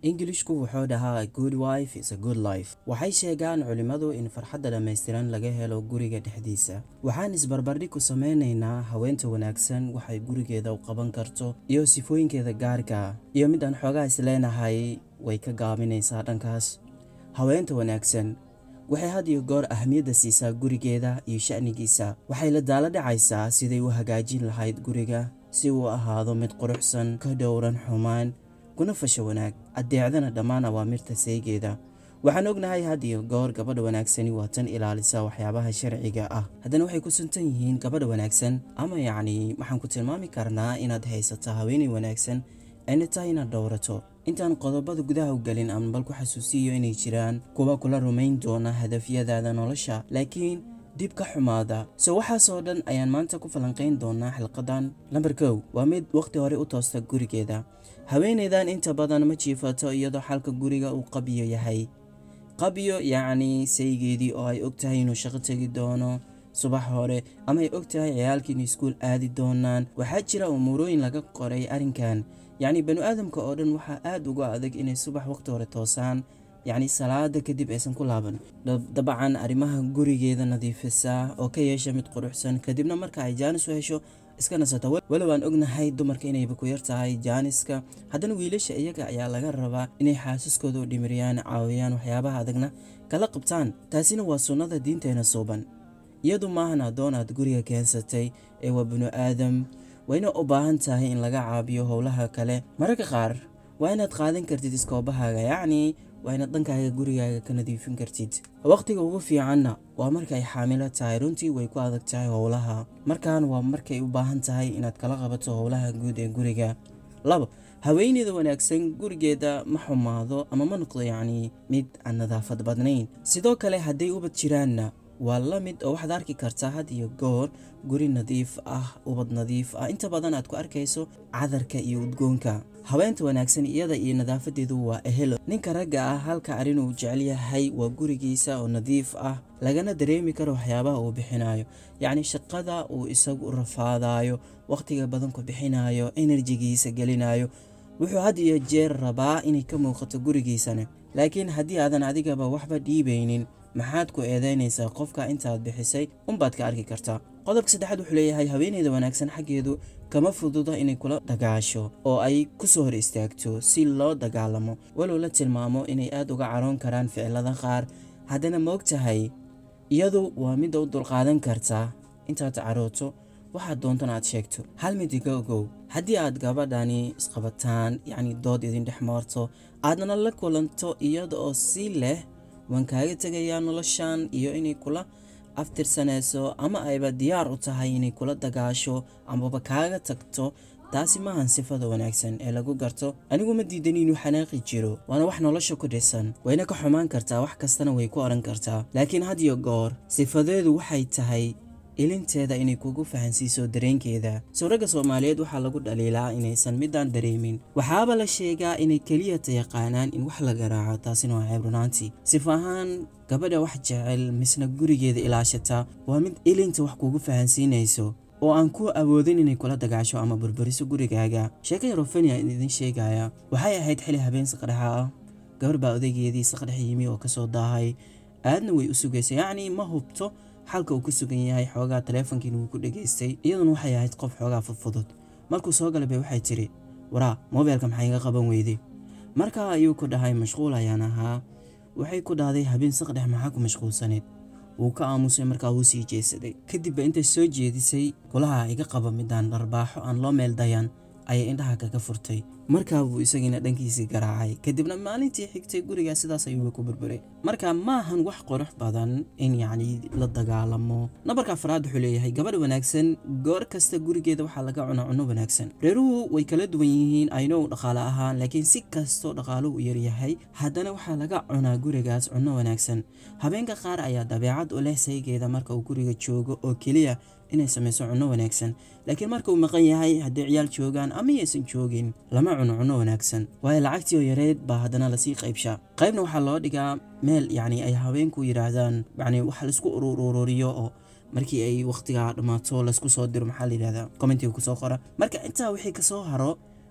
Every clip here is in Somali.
ingilishku wuxuu dhahaa good wife is a good life waxay sheegaan culimmadu in farxadda dhammaystiran laga helo guriga dhexdiisa waxaan isbarbardhig ku sameynaynaa haweenta wanaagsan waxay gurigeeda u qaban karto iyo sifooyinkeeda gaarka iyo mid aan xoogaa is leenahay way ka gaabinaysaa dhankaas haweenta wanaagsan waxay had iyo goor ahmiyadda siisaa gurigeeda iyo sha'nigiisa waxay la daala dhacaysaa siday u hagaajin lahayd guriga si uu ahaado mid quruxsan ka dhowran xumaan kuna fasho wanaag addeecdana dhammaan awaamirta seeygeeda waxaan ognahay had iyo goor gabadha wanaagsani waa tan ilaalisa waxyaabaha sharciga ah haddana waxay ku suntan yihiin gabadha wanaagsan ama yacni waxaan ku tilmaami karnaa inaad haysato haweenay wanaagsan ayna tahay inaad dhowrato intaan qodobada gudaha u gelin ama bal ku xasuusiyo inay jiraan kuwa kula rumayn doona hadafyadaada nolosha laakiin dib ka xumaada so waxaasoo dhan ayaan maanta ku falanqayn doonaa xilqadan lamber kow waa mid wakhti hore u toosta gurigeeda haweenaydan inta badan ma jiifato iyadoo xalka guriga uu qabyo yahay qabyo yacni saygeedii oo ay og tahay inuu shaqo tegi doono subax hore ama ay og tahay ciyaalkii inay iskuul aadi doonaan waxaa jira umuurooyin laga qoray arrinkan yacni banu aadamka oo dhan waxaa aada uga adag inay subax wakhti hore toosaan yacni salaada kadib aysan ku laaban dabcan arrimaha gurigeeda nadiifisa oo ka yeesha mid quruxsan kadibna marka ay jaanis u hesho iska nasata walow aan ognahay dumarka inayba ku yar tahay jaaniska haddana wiilasha iyaga ayaa laga rabaa inay xaasaskooda u dhimiriyaan caawiyaan waxyaabaha adagna kala qabtaan taasina waa sunnada diinteena suuban iyadu maahan addoon aad guriga keensatay ee waa binu aadam wayna u baahan tahay in laga caabiyo howlaha kale mararka qaar waa inaad qaadan kartid iskoobahaaga yacni waa inaad dhankaaga gurigaaga ka nadiifin kartid wakhtiga ugu fiicanna waa marka ay xaamilo tahay runtii way ku adag tahay howlaha markaan waa markay u baahan tahay inaad kala qabato howlaha guud ee guriga labo haweeneyda wanaagsan gurigeeda ma xumaado ama ma noqdo yacni mid aan nadaafad badnayn sidoo kale hadday ubad jiraanna waa la mid oo waxaad arki kartaa had iyo goor guri nadiif ah ubad nadiif ah inta badan aad ku arkayso cadarka iyo udgoonka haweenta wanaagsan iyada iyo nadaafadeedu waa ehelo ninka ragga ah halka arrin uu jecel yahay waa gurigiisa oo nadiif ah lagana dareemi karo waxyaabaha uu bixinayo yacni shaqada uu isagu u rafaadayo wakhtiga badan ku bixinayo enerjigiisa gelinayo wuxuu had iyo jeer rabaa inay ka muuqato gurigiisana laakiin haddii aadan adigaba waxba dhiibaynin maxaad ku eedeynaysaa qofka intaad bixisay unbaad ka arki kartaa qodobka saddexaad wuxuu leeyahay haweeneyda wanaagsan xaggeedu kama fududa inay kula dagaasho oo ay ku soo hor istaagto si loo dagaalamo walow la tilmaamo inay aad uga caroon karaan ficilada qaar haddana moog tahay iyadu waa midda u dulqaadan kartaa intaad carooto waxaad doontana aad sheegto hal mid iga ogow haddii aad gabadhani isqabataan yacni dood idin dhex marto aadna la kulanto iyada oo si leh waan kaaga tegayaa noloshan iyo inay kula aftirsanayso ama ayba diyaar u tahay inay kula dagaasho amaba kaaga tagto taasi maahan sifada wanaagsan ee lagu garto anigu ma diidan inuu xanaaqi jiro waana wax nolosha ku dhisan wayna ka xumaan kartaa wax kastana way ku odhan kartaa laakiin had iyo goor sifadeedu waxay tahay ilinteeda inay kugu fahansiiso dareenkeeda sawragga soomaaliyeed waxaa lagu dhaliilaa inaysan midaan dareemin waxaaba la sheegaa inay keliyata yaqaanaan in wax la garaaco taasina waa ceeb runaantii sif ahaan gabadha wax jecel misna gurigeeda ilaashata waa mid ilinta wax kugu fahansiinayso oo aan ku awoodin inay kula dagaasho ama burburiso gurigaaga sheeka yarofenia idin sheegaya waxay ahayd xili habeen saqdhexa ah gabar baa odaygeedii saqdhex yimi oo kasoo daahay aadna way u sugaysa yacni ma hubto xalka uu ku sugan yahay xoogaa taleefonkiina wuu ku dhegaystay iyaduna waxay ahayd qof xoogaa fudfudud markuu soo galay bay waxay tidhi waraa mobeelka maxay iga qaban weyday markaa ayuu ku dhahay mashquul ayaan ahaa waxay ku dhahday habeen saqdhex maxaa ku mashquulsaneed wuu ka aamusay markaa wuu sii jeesaday kadibba intay soo jeedisay golaha iga qaba midaan dharbaaxo aan loo meel dayan ayay indhaha kaga furtay markaa buu isagiina dhankiisii garaacay kadibna maalintii xigtay gurigaa sidaas ayuuba ku burburay marka maahan wax qurux badan in yacni la dagaalamo nabarka afraad wuxuu leeyahay gabadh wanaagsan goor kasta gurigeeda waxaa laga cunaa cunno wanaagsan reeruhu way kala duwan yihiin aynow dhaqaale ahaan laakiin si kastoo dhaqaaluhu u yaryahay haddana waxaa laga cunaa gurigaas cunno wanaagsan habeenka qaar ayaa dabeecad u leh saygeeda marka uu guriga joogo oo keliya inay samayso cunno wanaagsan laakiin marka uu maqan yahay hadday ciyaal joogaan ama yaysan joogin lama cuno cunno wanaagsan waayo lacagtii oo yareed baa haddana lasii qaybshaa qaybna waxaa loo dhigaa meel yacni ay haweenku yidhaahdaan yacni wax laisku urururiyo oo markii ay wakhtigaa dhammaato laysku soo diro maxaa la yidhahdaa commentiga kusoo qora marka intaa wixii kasoo haro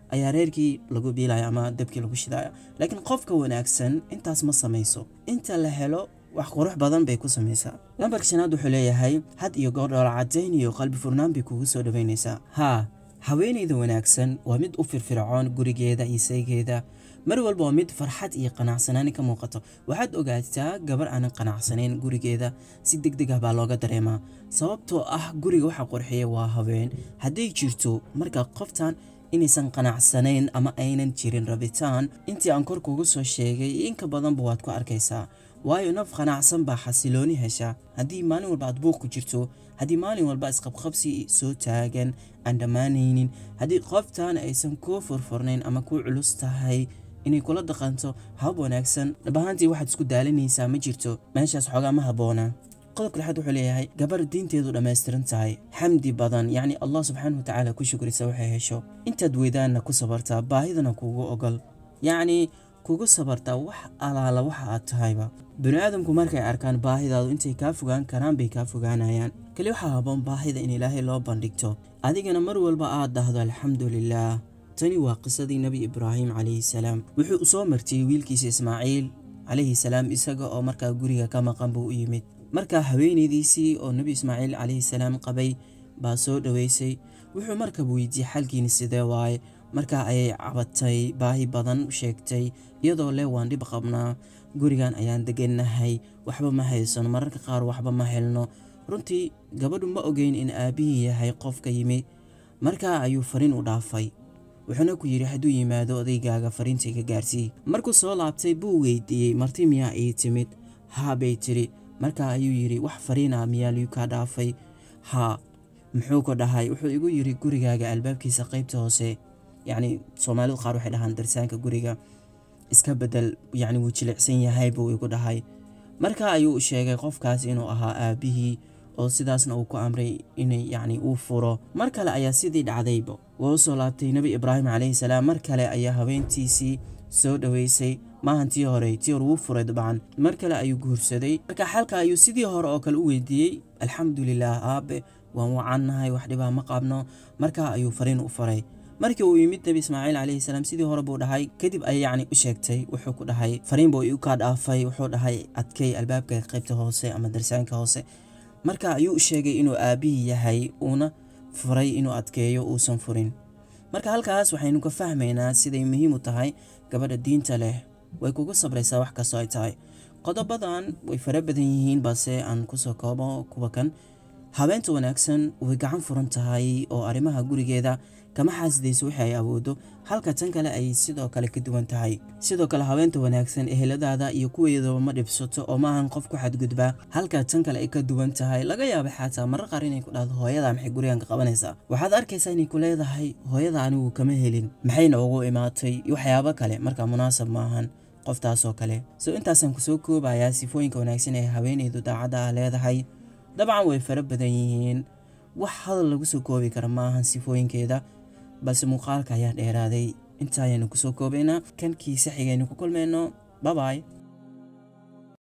ayaa reerkii lagu biilaya ama dabkii lagu shidaya laakiin qofka wanaagsan intaas ma samayso inta la helo wax qurux badan bay ku samaysaa lambarka shanaad wuxuu leeyahay had iyo goor dhoola cadayn iyo qalbi furnaan bay kugu soo dhaweynaysaa haa haweenayda wanaagsan waa mid u firfircoon gurigeeda iyo saygeeda mar walba waa mid farxad iyo qanacsanaani ka muuqato waxaad ogaataa gabar aanan qanacsanayn gurigeeda si deg deg ah baa looga dareemaa sababtoo ah guriga waxa qurxiya waa haween hadday jirto marka qoftan inaysan qanacsanayn ama aynan jirin rabitaan intii aan kor kugu soo sheegay inka badanba waad ku arkaysaa waayo naf qanacsan baa xasilooni hesha haddii maalin walba aad buuq ku jirto haddii maalin walba isqabqabsi soo taagan aan dhammaanaynin haddii qoftan aysan kuu furfurnayn ama kuu culus tahay inay kula dhaqanto hab wanaagsan dhabahaantii waxaad isku daalinaysaa ma jirto meeshaas xoogaa ma habboona qodobka lixaad wuxuu leeyahay gabar diinteedu dhammaystiran tahay xamdi badan yacni allah subxaana wa tacaala ku shukrisa waxay hesho intaad weydaanna ku sabartaa baahidana kugu ogol yacni kugu sabartaa wax alaala waxa aad tahayba bini aadamku markay arkaan baahidaadu intay kaa fogaan karaan bay kaa fogaanayaan keli waxaa haboon baahida in ilaahay loo bandhigto adigana mar walba aad dhahdo alxamdu lilaah tani waa qisadii nebi ibraahim calayhi salaam wuxuu soo martiyey wiilkiisa ismaaciil calayhi salaam isaga oo markaa guriga ka maqan buu u yimid markaa haweenaydiisii oo nebi ismaaciil calayhi salaam qabay baa soo dhoweysay wuxuu markaba weydiiyey xalkiini sidee waaye markaa ayay cabatay baahi badan u sheegtay iyadoo leh waan dhib qabnaa gurigan ayaan degannahay waxba ma haysano mararka qaar waxba ma helno runtii gabadhu ma ogeyn in aabbihii yahay qofka yimi markaa ayuu fariin u dhaafay wuxuuna ku yidhi hadduu yimaado odaygaaga fariintayga gaarsii markuu soo laabtay buu weydiiyey marti miyaa ii timid haa bay tidhi markaa ayuu yidhi wax fariina miyaa liu kaa dhaafay haa muxuu ku dhahay wuxuu igu yidhi gurigaaga albaabkiisa qaybta hoose yacni soomaalidu qaar waxay dhahaan darsaanka guriga iska bedel yacni wuu jilicsan yahay buu igu dhahay markaa ayuu sheegay qofkaas inuu ahaa aabbihii oo sidaasna uu ku amray inay yacni uu furo mar kale ayaa sidii dhacdayba waa u soo laabtay nebi ibraahim calayhi salaam mar kale ayaa habeentiisii soo dhoweysay maahan tii hore tii hore wuu furay dabcan mar kale ayuu guursaday marka xalka ayuu sidii hore oo kale u weydiiyey alxamdulilaah aabe waan wacannahay wax dhibaa ma qabno markaa ayuu fariin u faray markii uu yimid nebi ismaaciil calayhi salaam sidii hore buu dhahay kadib ay yacni u sheegtay wuxuu ku dhahay fariin buu iu kaa dhaafay wuxuu dhahay adkay albaabka qaybta hoose ama darsaanka hoose marka ayuu u sheegay inuu aabbihii yahay uuna furay inuu adkeeyo uusan furin marka halkaas waxaynu ka fahmaynaa siday muhiim u tahay gabadha diinta leh way kugu sabraysaa wax kastoo ay tahay qodobadan way fara badan yihiin balse aan kusoo koobo kuwa kan habeenta wanaagsan way gacan furan tahay oo arrimaha gurigeeda kama xaasidayso wixii ay awoodo halka tan kale ay sidoo kale ka duwan tahay sidoo kale habeenta wanaagsan eheladaada iyo kuweedaba ma dhibsato oo maahan qof ku xadgudba halka tan kale ay ka duwan tahay laga yaaba xataa marar qaar inay ku dhahdo hooyada maxay gurigan ka qabanaysaa waxaad arkaysaa inay ku leedahay hooyada anigu kama helin maxayna ugu imaatay waxyaabo kale markaa munaasab maahan qoftaasoo kale so intaasaan kusoo koobayaa sifooyinka wanaagsan ee haweeneydu daacadda ah leedahay dabcan way fara badan yihiin wax hadal lagu soo koobi kara maahan sifooyinkeeda balse muuqaalka ayaa dheeraaday intaayaynu kusoo koobaynaa kankii saxigaynu ku kulmayno babay